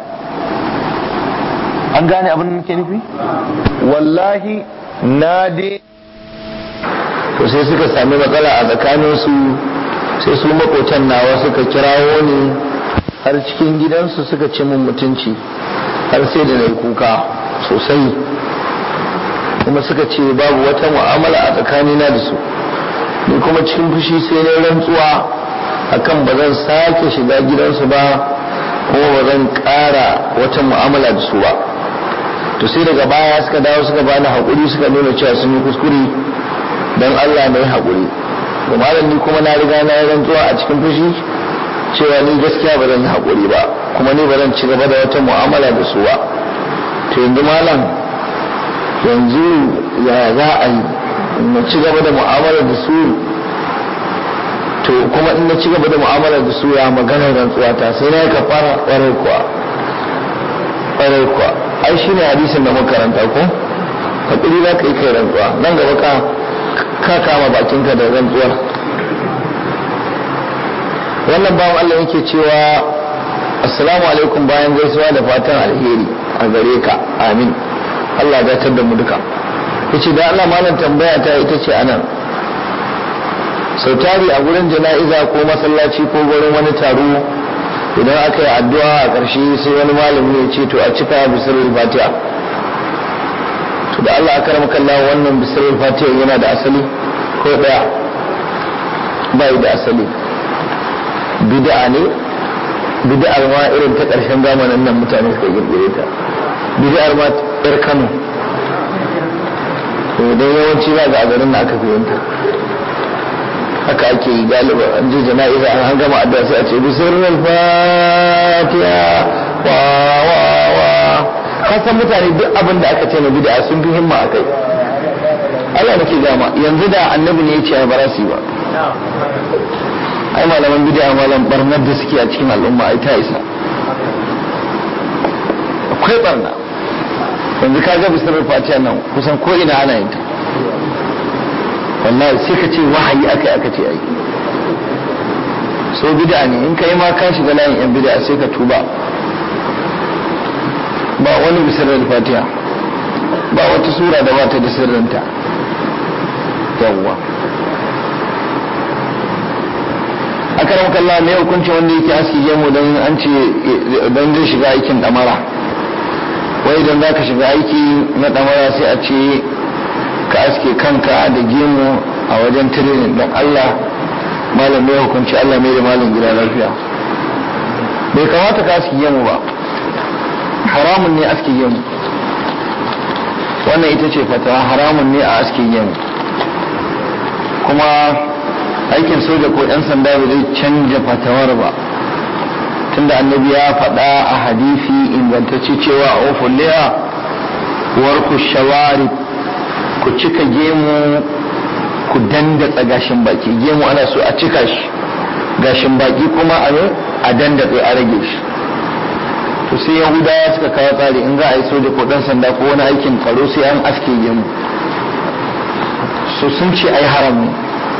an gane abin da nake nufi wallahi na dai to sai suka sami matsala a tsakaninsu sai su makotan nawa suka kirawo ni har cikin gidansu suka ci min mutunci har sai da na yi kuka sosai kuma suka ce babu wata mu'amala a tsakanina da su ni kuma cikin fushi sai na rantsuwa akan ba zan sake shiga gidansu ba kuma ba zan ƙara wata mu'amala da su ba to sai daga baya suka dawo suka bani haƙuri suka nuna cewa sun yi kuskure don Allah mai haƙuri to malam ni kuma na riga na yi rantsuwa a cikin fushi cewa ni gaskiya ba zan yi haƙuri ba kuma ni ba zan ci gaba da wata mu'amala da su ba to yanzu malam yanzu ya za a yi na ci gaba da mu'amala da su to kuma in na ci gaba da mu'amala da su ya maganar rantsuwa ta sai na yi kafara ƙwarai kuwa ƙwarai kuwa ai shi ne hadisin da muka karanta ko haƙuri za ka yi kai rantsuwa nan gaba ka ka kama bakinka da rantsuwar wannan bawan Allah yake cewa assalamu alaikum bayan gaisuwa da fatan alheri a gare ka amin Allah ya datar da mu duka yace da Allah malam tambaya ta ita ce anan sau tari a gurin jana'iza ko masallaci ko gurin wani taro idan aka yi addu'a a ƙarshe sai wani malami ya ce to a cika bisirul fatiha to da Allah aka rama kalla wannan bisirul fatiha yana da asali ko daya bai da asali bid'a ne bid'ar ma irin ta ƙarshen zamanin nan mutane suka girgire ta bid'ar ma yar Kano to dan yawanci za ga a garin da aka fahimta haka ake yi galiba an je jana'iza an gama addu'a sai a ce bisirul fatiha wa wa wa kasan mutane duk abin da aka ce na bid'a sun fi himma akai Allah nake gama yanzu da annabi ne ya ce ba su ba ai malaman bid'a malam barnar da suke a cikin al'umma ai ta isa akwai barna yanzu ka ga bisirul fatiha nan kusan ko ina ana yin ta wallahi sai ka ce wahayi aka aka ce ai so bid'a ne in kai ma ka shiga layin yan bid'a sai ka tuba ba wani bisirar fatiha ba wata sura da ba ta da sirrinta yawwa aka ramka Allah ne hukunci wanda yake aski gemu don an ce don zai shiga aikin damara wai idan za ka shiga aiki na damara sai a ce ka aske kanka da gemu a wajen tirenin don Allah malam mai hukunci Allah mai da malam gida lafiya bai kamata ka aske gemu ba haramun ne aske gemu wannan ita ce fatawa haramun ne a aske gemu kuma aikin soja ko 'yan sanda ba zai canja fatawar ba tunda annabi ya faɗa a hadisi ingantacce cewa a ofulliya warku shawari ku cika gemu ku dandatsa gashin baki gemu ana so a cika shi gashin baki kuma a a dandatsa a rage shi to sai yahudawa suka kawo tsari in za a yi soja ko dan sanda ko wani aikin tsaro sai an aske gemu so sun ce ai haram ne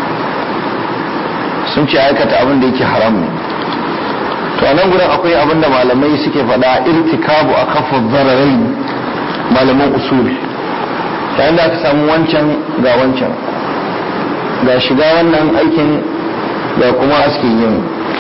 sun ce aikata abin da yake haram ne to a nan gurin akwai abin da malamai suke faɗa irtikabu a kafa zararai malaman usuli yayin da aka samu wancan ga wancan ga shiga wannan aikin ga kuma aske yin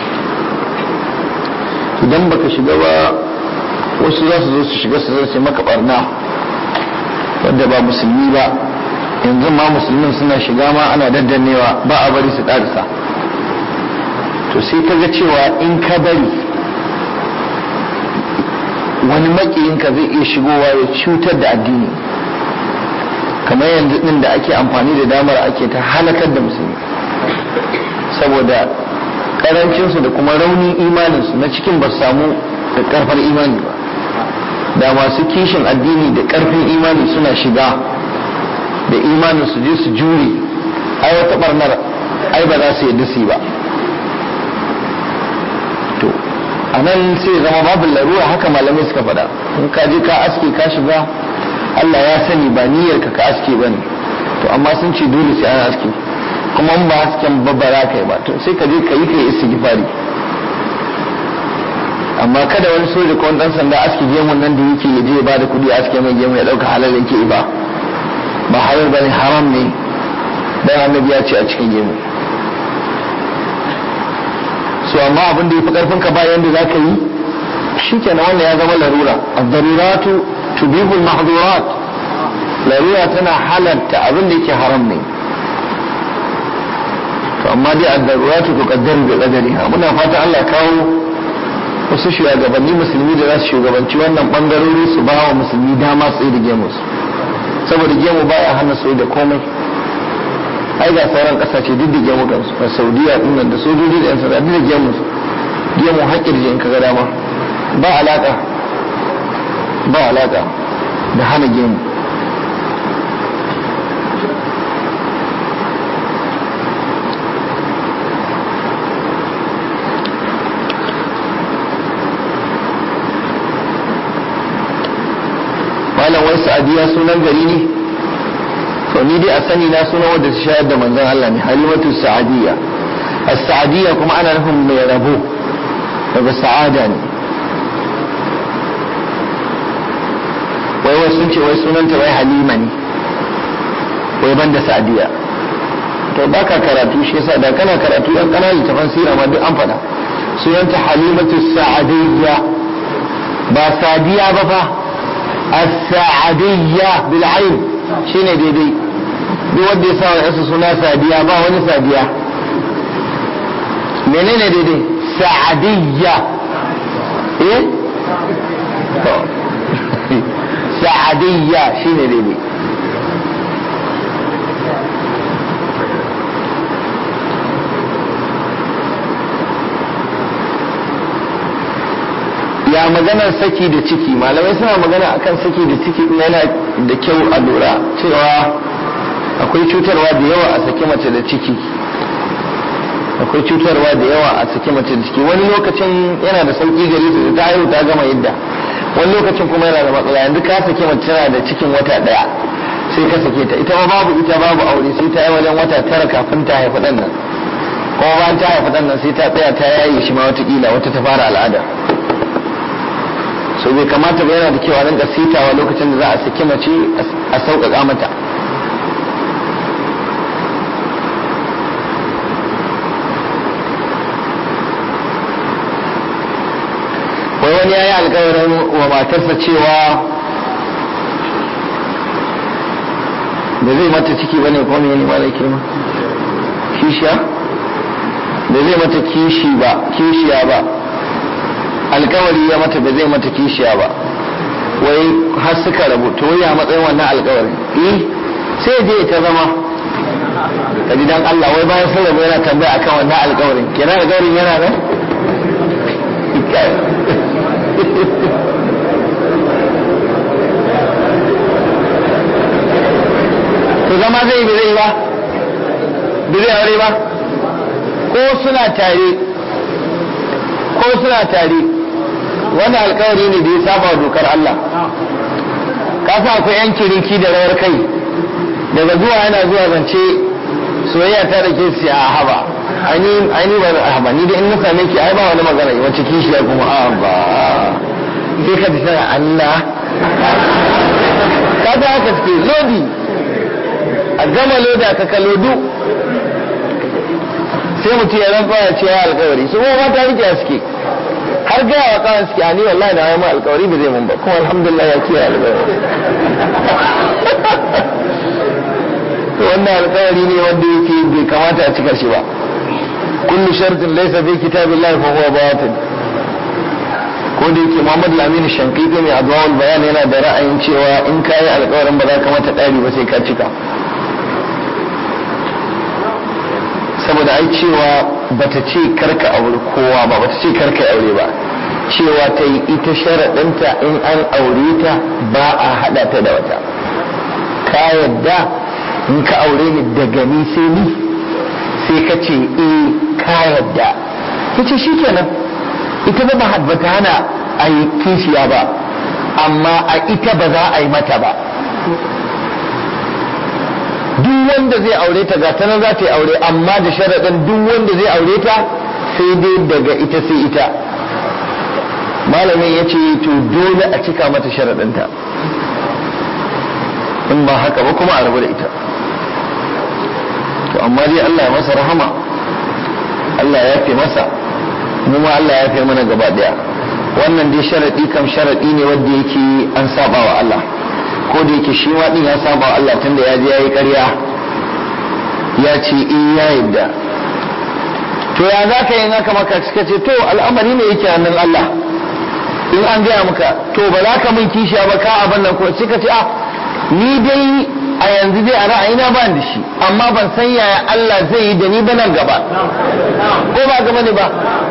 idan baka shiga ba wasu za su zo su shiga su zai maka barna wadda ba musulmi ba yanzu ma musulmin suna shiga ma ana daddannewa ba a bari su ƙarisa to sai ka ga cewa in ka bari wani makiyinka zai iya shigowa ya cutar da addini kamar yanzu din da ake amfani da damar ake ta halakar da musulmi saboda karancinsu da kuma raunin imaninsu na cikin ba samu da karfar imani ba da masu kishin addini da karfin imani suna shiga da imanin su je su jure ai wata barnar ai ba za su yadda su yi ba to a nan sai zama babu larura haka malamai suka faɗa in ka je ka aske ka shiga Allah ya sani ba niyyar ka ka aske bane to amma sun ce dole sai an aske kuma in ba hasken babbara kai ba to sai ka je ka yi kai istighfari amma kada wani soja ko wani dan sanda aske gemun nan da yake ya je ya bada kuɗi aske mai gemu ya dauka halal yake ba ba halal bane haram ne dan annabi ya ce a cikin gemu so amma abin da yafi karfin ka ba yanda zaka yi shi kenan wannan ya zama larura ad-daruratu tubihu al-mahdhurat larura tana halarta abin da yake haram ne to amma dai ad-daruratu tuqaddaru bi qadariha muna fata Allah kawo wasu shugabanni musulmi da za su shugabanci wannan bangarori su ba wa musulmi dama tsaye da gemus saboda gemu baya hana tsaye da komai ai ga sauran kasashe duk da gemu kansu a saudiya din nan da sojoji da yan sanda duk da gemu gemu haƙƙin in ka ga dama ba alaka ba alaka da hana gemu malam wai sa'adiya sunan gari ne to ni dai a sani na sunan wadda ta shayar da manzon Allah ne halimatu sa'adiya as-sa'adiya kuma ana nufin mai rabo daga sa'ada ne wai wai sun ce wai sunanta wai halima ne wai banda sa'adiya to baka karatu shi yasa da kana karatu yan kana littafan sira ma duk an faɗa sunanta halimatu sa'adiyya ba sadiya ba fa as-sa'adiyya bil ayn shine daidai duk wanda ya sa wa yasa suna sadiya ba wani sadiya menene daidai sa'adiyya eh to sa'adiyya shine daidai ya maganar saki da ciki malamai suna magana akan saki da ciki yana da kyau a lura cewa akwai cutarwa da yawa a saki mace da ciki akwai cutarwa da yawa a saki mace da ciki wani lokacin yana da sauki gari su ta haihu ta gama yadda wani lokacin kuma yana da matsala yanzu ka saki mace tana da cikin wata daya sai ka sake ta ita ma babu ita babu aure sai ta yi wajen wata tara kafin ta haifi ɗan nan kuma bayan ta haifi ɗan nan sai ta tsaya ta yaye shi ma watakila wata ta fara al'ada so bai kamata ba yana da kyau a rinka sitawa lokacin da za a saki mace a sauƙaƙa mata wai wani ya yi alkawarin wa matarsa cewa da zai mata ciki bane ko ne ne malai kirma kishiya da zai mata kishi ba kishiya ba alkawari ya mata ba zai mata kishiya ba wai har suka rabu to ya matsayin wannan alkawarin eh sai je ta zama ka ji dan Allah wai bayan sun rabu yana tambaya akan wannan alkawarin kenan alkawarin yana nan to zama zai bi zai ba bi zai aure ba ko suna tare ko suna tare wani alkawari ne da ya saba dokar Allah ka sa akwai yan kiriki da rawar kai daga zuwa yana zuwa zance soyayya ta da ke si a haba aini ba a haba ni da in na same ki ai ba wani magana wacce kishiya kuma a ba sai ka tafi Allah ka ga haka suke lodi a gama loda ka ka lodu sai mutum ya rantsa ya ce ya alkawari su kuma mata rike suke har gaya wa kawai suke ani wallahi na yi alkawari ba zai mun ba kuma alhamdulillah ya kiyaye alkawari to wannan alkawari ne wanda yake bai kamata a cika shi ba kullu shartin laysa fi kitabillahi fa huwa batil ko da yake Muhammad Lamini Shankiti mai adwawul bayan yana da ra'ayin cewa in ka yi alkawarin ba za ka mata ɗari ba sai ka cika saboda ai cewa bata ce karka aure kowa ba bata ce karka aure ba cewa ta yi ita sharaɗinta in an aure ta ba a haɗa ta da wata ka yadda in ka aure ni daga ni sai ni sai ka ce eh ka yadda ta ce shi kenan ita ba ba ta hana a yi kishiya ba amma a ita ba za a yi mata ba duk wanda zai aure ta gata nan za ta yi aure amma da sharaɗin duk wanda zai aure ta sai dai daga ita sai ita malamin ya ce to dole a cika mata sharaɗinta in ba haka ba kuma a rabu da ita to amma dai Allah ya masa rahama Allah ya fi masa mu ma Allah ya fi mana gaba daya wannan dai sharaɗi kam sharaɗi ne wanda yake an saba wa Allah ko da yake shi ma din ya saba wa Allah tunda ya je ya yi ƙarya ya ce in ya yadda to ya za ka yi haka maka suka ce to al'amari ne yake hannun Allah in an gaya maka to ba za ka min kishiya ba ka abin nan ko suka ce a ni dai a yanzu dai a ra'ayina ba da shi amma ban san yaya Allah zai yi da ni ba nan gaba ko ba gaba ne ba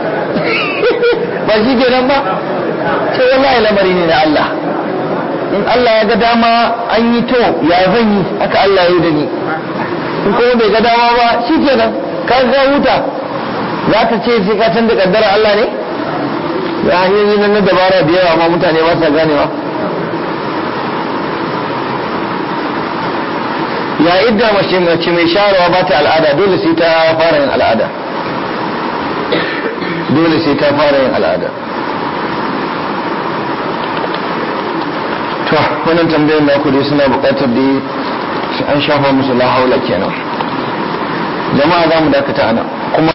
ba shi kenan ba ce wallahi lamari ne na Allah in Allah ya ga dama an yi to ya zan yi haka Allah ya yi da ni in kuma bai ga dama ba shi kenan ka ga huta za ta ce sai ka canza kaddara Allah ne da hanyoyi nan na dabara da yawa ma mutane ba sa ganewa ya idda mace mace mai sharawa ba ta al'ada dole sai ta fara yin al'ada dole sai ta fara yin al'ada to wannan tambayar da dai suna bukatar da an shafa musu la haula kenan jama'a za mu dakata ana kuma